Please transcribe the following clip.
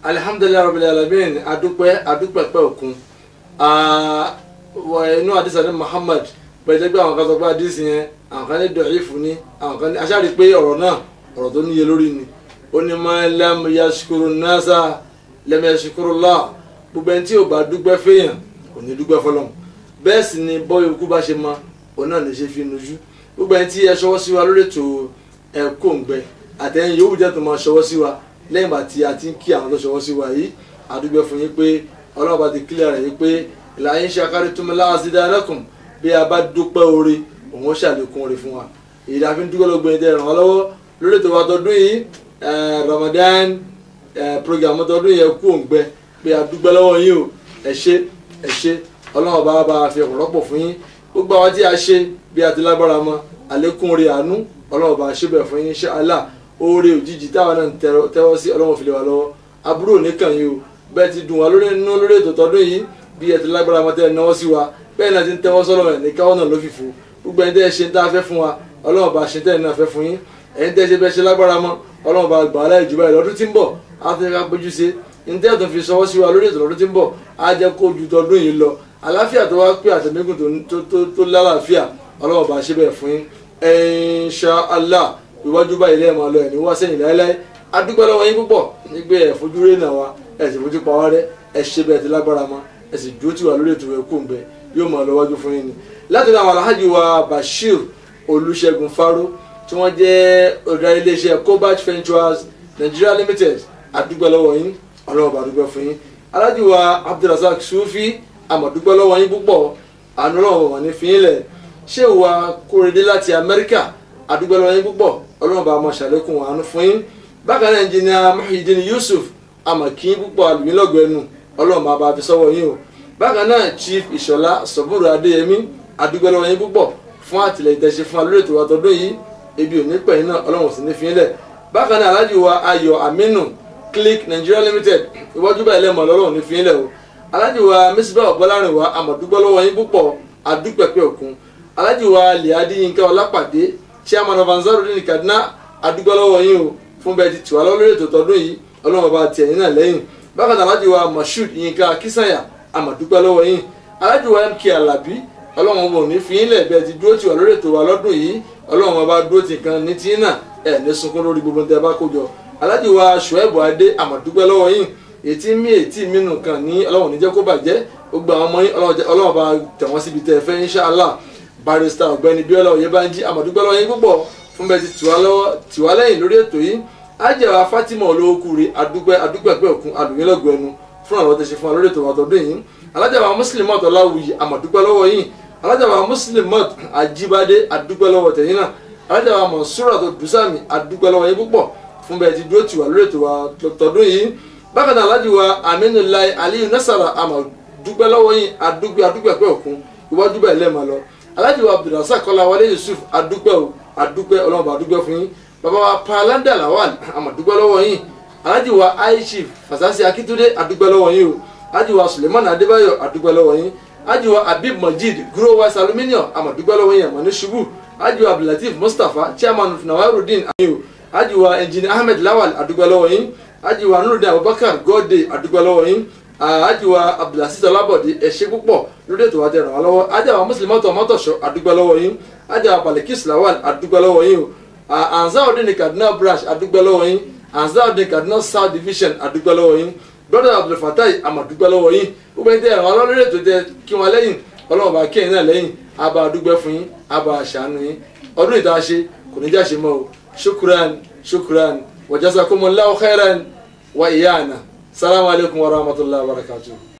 alihamdulilayi rabbil alamin adúpẹ́ adúpẹ́ pẹ́ òkun inú àdìsá ní muhammad pẹ̀lú pé àwọn kan sọ pé àdìsí yẹn àwọn kan ní dọ̀yìfù ní àwọn kan ní aṣáájú pé ọ̀rọ̀ náà ọ̀rọ̀ tó níye lórí ni ó ní ma lam yashkuru nasa lam yashkuru Allah gbogbo ẹni tí ò bá dúpẹ́ fẹ́yàn kò ní dúpẹ́ fọlọ́n bẹ́ẹ̀ sì ni bọ́ọ̀ ikú bá ṣe mọ òun náà lè ṣe fi nujú gbogbo ẹni tí ẹ ṣọwọ́ sí wa lórí ètò ẹ̀kọ́ òǹgbẹ àtẹ̀yìn yòówù jẹ́ tó máa ṣọwọ́ sí wa lẹ́yìn ìgbà tí a ti ń kí àwọn tó ṣọwọ́ sí wa yìí àdúgbò fún yín pé ọlọ́run bá ti kílẹ̀ rẹ̀ yìí pé ìlàyé ṣàkárí túnmí láàzídá ẹlẹ́kùn bí a bá dúpẹ́ oore òun ó ṣàlékún oore fún wa èyí la fi ń dúpẹ́ lọ́gbọ̀n ìdẹ́ ràn wá lọ́wọ́ lórí ètò wa tọdún yìí Ramadan program tọdún yẹn kú òǹgbẹ pé a dúpẹ́ lọ́wọ́ yín o ẹ ṣé ẹ ṣé ọlọ́run bá bá fi ọ̀pọ̀lọpọ̀ fún yín gbogbo àwọn tí a ṣe bí a ti lágbára mọ àlékún oore àánú ọlọ́run bá ṣe bẹ̀ fún yín insha Allah oore òjijì táwọn náà ń tẹ́wọ́ sí ọlọ́run fi lè wà lọ́wọ́ aburú oníkàn yìí o bẹ́ẹ̀ ti dùn wá lórí inú lórí ètò tọdún yìí bí ẹ ti lágbára mọ́ tẹ́ ẹ náwó sí wa bẹ́ẹ̀ náà ti ń tẹ́wọ́ sọ́lọ́ rẹ̀ ní káwọ́ náà ló fi fò gbogbo ẹni tẹ́ ẹ ṣe ń tá a fẹ́ fún wa ọlọ́run bá ṣe tẹ́ ẹ náà fẹ́ fún yín ẹni tẹ́ ẹ ṣe bẹ́ẹ̀ ṣe lágbára mọ́ ọlọ́run bá gbà á láì jù báyìí lọ́dún tí ń bọ̀ á ti ká péjú ṣe ní tẹ́ ẹ tó fi sọwọ́ sí wa lórí ètò lọ́dún tí ń bọ̀ á jẹ́ kó ju tọdún yìí lọ àlàáfíà tó wá pé àtẹ̀mẹ́gùn tó lálàáfíà ọlọ́run bá ṣe bẹ́ẹ̀ fún yín insha Allah iwájú báyìí lẹ́yìn máa lọ ẹ̀ ní wá sẹ́yìn láéláé adúpẹ́ lọ́wọ́ yín púpọ̀ nígbẹ́ ẹ̀ fojú rẹ̀ náà wa ẹ̀ sì fojú pa wá rẹ́ ẹ̀ ṣe bẹ́ẹ̀ ti lágbára mọ́ ẹ̀ sì dúró tì wá lórí ètò ẹ̀kú ń bẹ yóò máa lọ wájú fún yín ni. láti ní àwọn alhaji wa Bashir Olúṣẹ́gun Faro tí wọ́n jẹ́ ọ̀dà iléeṣẹ́ Cobalt Ventures Nigeria Limited adúpẹ́ lọ́wọ́ yín ọlọ́wọ́ bá dúpẹ́ fún yín alhaji wa Abdulrasaq Sufi àmọ̀dúpẹ́ lọ́wọ́ yín púpọ̀ àánú ọlọ́wọ́ wọn ní fi yín lẹ̀ ṣé wa Kórèdé láti Amẹ́ríkà adúpẹ́ lọ́wọ́ yín púpọ̀ ọlọ́wọ́ bá máa ṣàlékún àánú fún yín bákan náà ẹnjìnìà Muhyiddin Yusuf amakin púpọ̀ àlùmílọ́gbẹ̀ẹ́nu ọlọ́run máa bá fi sọ́wọ́ yín o bákan náà chief ìṣọ̀lá sọ̀bùrù adéyẹmí adúgbẹ́lọ́wọ́ yín púpọ̀ fún àtìlẹyìn tẹ̀sí fún alórí ètò àtọ́dún yìí ebi ò ní pẹ̀yìn náà ọlọ́run sì ní fi yín lẹ̀ bákan náà aláàjì wa ayọ̀ aminu click nigeria limited iwájú báyìí lẹ́mọ̀ ọlọ́run ní fi yín lẹ̀ o aláàjì wa mísíbà ọ̀bọ́lárin wa àmọ̀dúgbẹ́lọ́wọ́ yín púpọ̀ adúpẹ̀pẹ̀ òkun aláàjì wa liadi yinka ọlápàdé chairman of Ansarudeen Kaduna adúgbẹ́lọ́wọ́ yín o fún bẹ́ẹ̀ ti tì wá lórí ètò tọdún yìí ọlọ́run bá tiẹ̀ yín náà lẹ́yìn bákan náà aláàjì wa Moshood Yinka Akínsànyà àmọ̀dúpẹ́ lọ́wọ́ yín aláàjì wa MK Alabi ọlọ́run bò ní fi yín lẹ̀ bẹ́ẹ̀ ti dúró tì wá lórí ètò wa lọ́dún yìí ọlọ́run bá dúró tì kan ní tí náà ẹ̀ ní sunkún lórí gbogbo tẹ́ bá kó jọ aláàjì wa Ṣùẹ́bù Adé àmọ̀dúpẹ́ lọ́wọ́ yín ètí mí ètí mí nù kan ní ọlọ́run ní jẹ́ kó bàjẹ́ gbogbo àwọn ọmọ yín ọlọ́run bá tẹ̀ wọ́n síbi tẹ́ fẹ́ inshallah barrister ọ̀gbẹ́ni Bíọ́lá Oyèbánjí àmọ̀dúpẹ́ lọ́wọ́ yín púpọ̀ fún bẹ́ẹ̀ ti tì wá lẹ́yìn lórí ètò yìí ajẹ́wà Fatima olówókùnrin adúpẹ́ adúpẹ́ pẹ́ òkun adùnmílọ́gbọ̀ ẹnu fún àwọn tẹ̀sí fún alórí ètò àtọ́dún yìí alájàwà Muslimot ọláwùyí àmọ̀dúpẹ́ lọ́wọ́ yìí alájàwà Muslimot ajíbádé adúpẹ́ lọ́wọ́ tẹ̀yìn náà alájàwà Monsura tó dùsàmì adúpẹ́ lọ́wọ́ yìí púpọ̀ fún bẹ́ẹ̀ ti dúró tiwa lórí ètò àtọ́dún yìí bákan náà alájàwà Aminulai Aliyu Nasara àmọ̀dúpẹ́ lọ́wọ́ yìí adúpẹ́ adúpẹ́ pẹ́ òkun iwájú bẹ́ẹ̀ lẹ́ẹ̀ma lọ alájàwà Abdulrasaq Kọ́láwọlé Yusuf adúpẹ́ o adúpẹ́ ọlọ́mọba adúpẹ́ fún yín bàbá wa palanda lawal àmọ̀dúgbẹ́ lọ́wọ́ yín alhaji wa aishif fasasi akitunde àdúgbẹ́ lọ́wọ́ yín o alhaji wa suleiman adébáyọ̀ àdúgbẹ́ lọ́wọ́ yín alhaji wa habib majid growers aluminium àmọ̀dúgbẹ́ lọ́wọ́ yín àmọ̀ ní ṣubú alhaji wa abdulateef mustapha chairman of nawarudin ayin o alhaji wa engineer ahmed lawal àdúgbẹ́ lọ́wọ́ yín alhaji wa nurudin abubakar gode àdúgbẹ́ lọ́wọ́ yín alhaji wa abdulaziz ọlábọ̀dé ẹ ṣé púpọ̀ lórí ètò àti ẹ̀ràn wa lọ́wọ́ alhaji wa muslimọ́tò mọ́tòṣọ́ àdúgbẹ́ lọ́wọ́ yín alhaji wa balikis lawal àdúgbẹ́ lọ́wọ́ yín o Ansarudeen Kaduna branch adúgbẹ́ lọ́wọ́ yín Ansarudeen Kaduna south division adúgbẹ́ lọ́wọ́ yín brother abdulfatai amadúgbẹ́ lọ́wọ́ yín gbogbo ẹni tẹ ẹ̀rọ ọlọ́run ètò tẹ kí wọn lẹ́yìn ọlọ́run bá kí ẹ̀yin náà lẹ́yìn abá adúgbẹ́ fún yín abá àṣàánú yín ọdún ìta ṣe kò ní jáṣe mọ́ o shukran shukran wa jazakumullahu khairan wa iyana salamu alaykum wa rahmatullahi wa barakatuh.